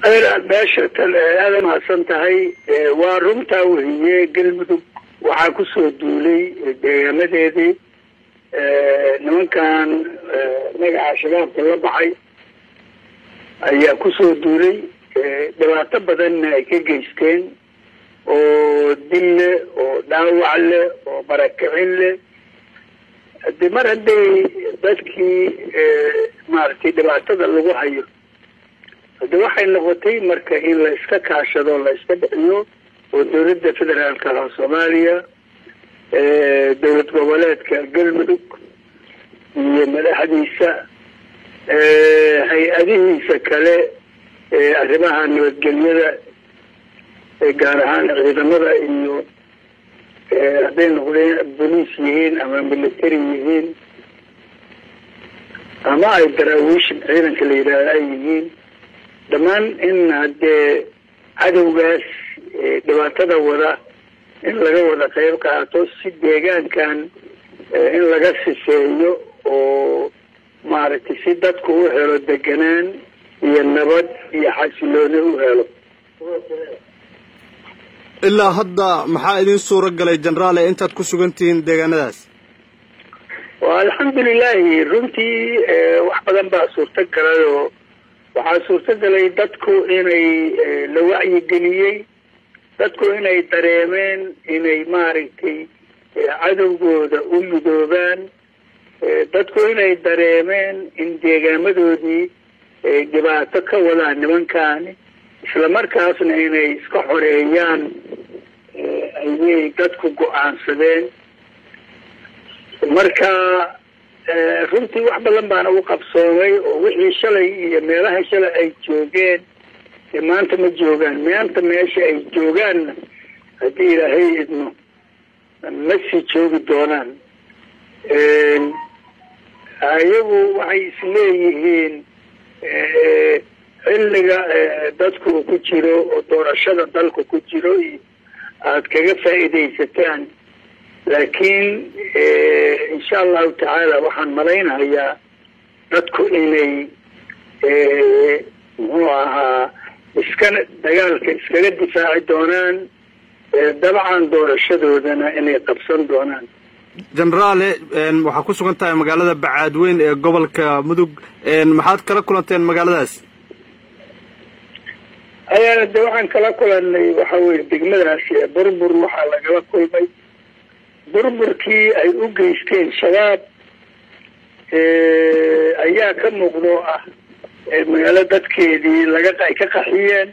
meesha aada mahadsan tahay waa runtaa wehiye galmudug waxaa kusoo duulay deegaamadeedii nimankan magaca shabaabka la baxay ayaa kusoo duulay dhibaato badanna ay ka geysteen oo dil leh oo dhaawac leh oo barakicin leh hadi mar hadday dadkii maaragtay dhibaatada lagu hayo hade waxay noqotay marka in la iska kaashado la iska bixiyo oo dawladda federaalka ah soomaaliya dowlad goboleedka galmudug iyo madaxdiisa hay-adihiisa kale arrimaha nabadgelyada gaar ahaan ciidamada iyo hadday noqdeen boliis yihiin ama military yihiin ama ay daraawiish ciidanka la yidhaahdo ay yihiin dhammaan in haddee cadowgaas dhibaatada wada in laga wada qayb qaato si deegaankan in laga siseeyo oo maaragtay si dadku u helo deganaan iyo nabad iyo xasilooni u helo ilaa hadda maxaa idin suura galay jenaraale intaad ku sugan tihiin deegaanadaas wa alxamdulilahi runtii wax badan baa suurta galay oo waxaa suurta galay dadku inay la wacyigeliyey dadku inay dareemeen inay maaragtay cadowgooda u midoobaan dadku inay dareemeen in deegaamadoodii ay dhibaato ka wadaan nimankaani isla markaasna inay iska xoreeyaan ayay dadku go-aansadeen marka runtii wax badan baana u qabsoomay oo wixii shalay iyo meelaha shalay ay joogeen dee maanta ma joogaan maanta meesha ay joogaanna haddii ilaahay idmo ma sii joogi doonaan ayagu waxay isleeyihiin xilliga dadku ku jiro oo doorashada dalka ku jiro iyo aada kaga faa'iidaysataan laakiin insha allahu tacaala waxaan malaynayaa dadku inay muxuu ahaa iskana dagaalka iskaga difaaci doonaan dabcan doorashadoodana inay qabsan doonaan jenaraale waxaa ku sugan tahay magaalada bacaadweyn ee gobolka mudug maxaad kala kulanteen magaaladaas ayaana de waxaan kala kulanay waxa weye degmadaasi burbur waxaa lagala kulmay burburkii ay u geysteen shabaab ayaa ka muuqdo ah magaalo dadkeedii laga ay ka qaxiyeen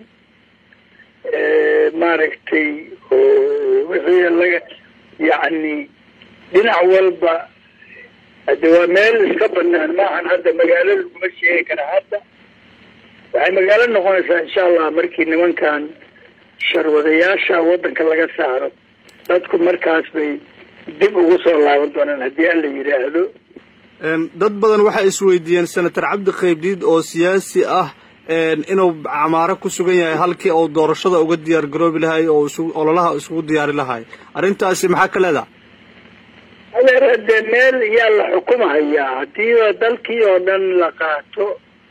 maaragtay wixii laga yacni dhinac walba hade waa meel iska banaan maahan hadda magaalo laguma sheegi kara hadda waxay magaalo noqonaysaa insha allah markii nimankan sharwadayaasha waddanka laga saaro dadku markaas bay dib ugu soo laaban doonaan haddii alla yidhaahdo dad badan waxay isweydiiyeen senator cabdi qaybdiid oo siyaasi ah inuu camaaro ku sugan yahay halkii uu doorashada uga diyaar garoobi lahay oo isu ololaha isugu diyaari lahay arrintaasi maxaa ka leedaha adeer dee meel yaa la xukumahayaa haddiiba dalkii oo dhan la qaato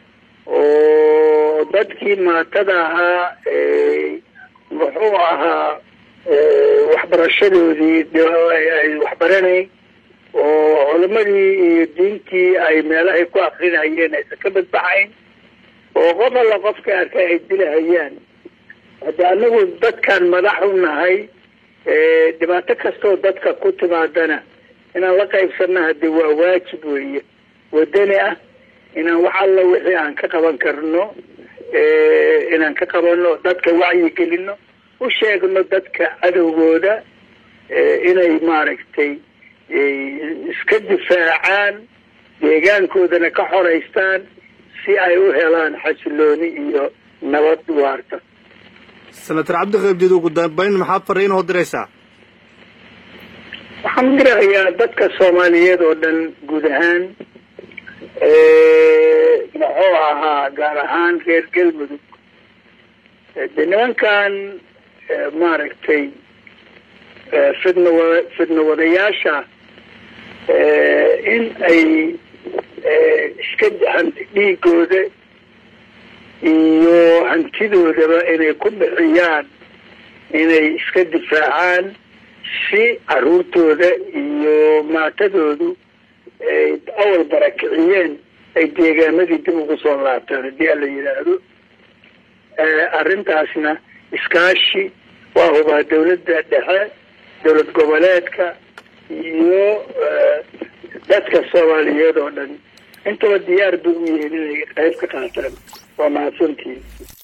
oo dadkii maatada ahaa muxuu ahaa waxbarashadoodii ay waxbaranayn oo culamadii iyo diintii ay meelahay ku akrinayeen aysan ka badbaxayn oo qof alla qofka arkay ay dilahayaan hadda anagu dadkan madax u nahay dhibaato kastoo dadka ku timaadana inaan la qaybsanna hade waa waajib weeye wadani ah inaan wax alla wixii aan ka qaban karno inaan ka qabano dadka wacyi gelino u sheegno dadka cadowgooda inay maaragtay iska difaacaan deegaankoodana ka xoraystaan si ay u helaan xasilooni iyo nabad waarta senator cabdi qaybdiid ugu dambeyn maxaa fariin oo diraysaa waxaan dirahayaa dadka soomaaliyeed oo dhan guud ahaan muxuu ahaa gaar ahaan reer galmudug de nimankan maaragtay fidna wa fidna wadayaasha in ay iska hanti dhiigooda iyo hanti hantidoodaba inay ku bixiyaan inay iska difaacaan si caruurtooda iyo maatadoodu ay awal barakiciyeen ay deegaamadii dib ugu soo laabtaan haddii ala yidhaahdo arrintaasna iskaashi waa hubaa dawladda dhexe dowlad goboleedka iyo dadka soomaaliyeed oo dhan intaba diyaar bay u yihiin inay qayb ka qaataan waa mahadsantihin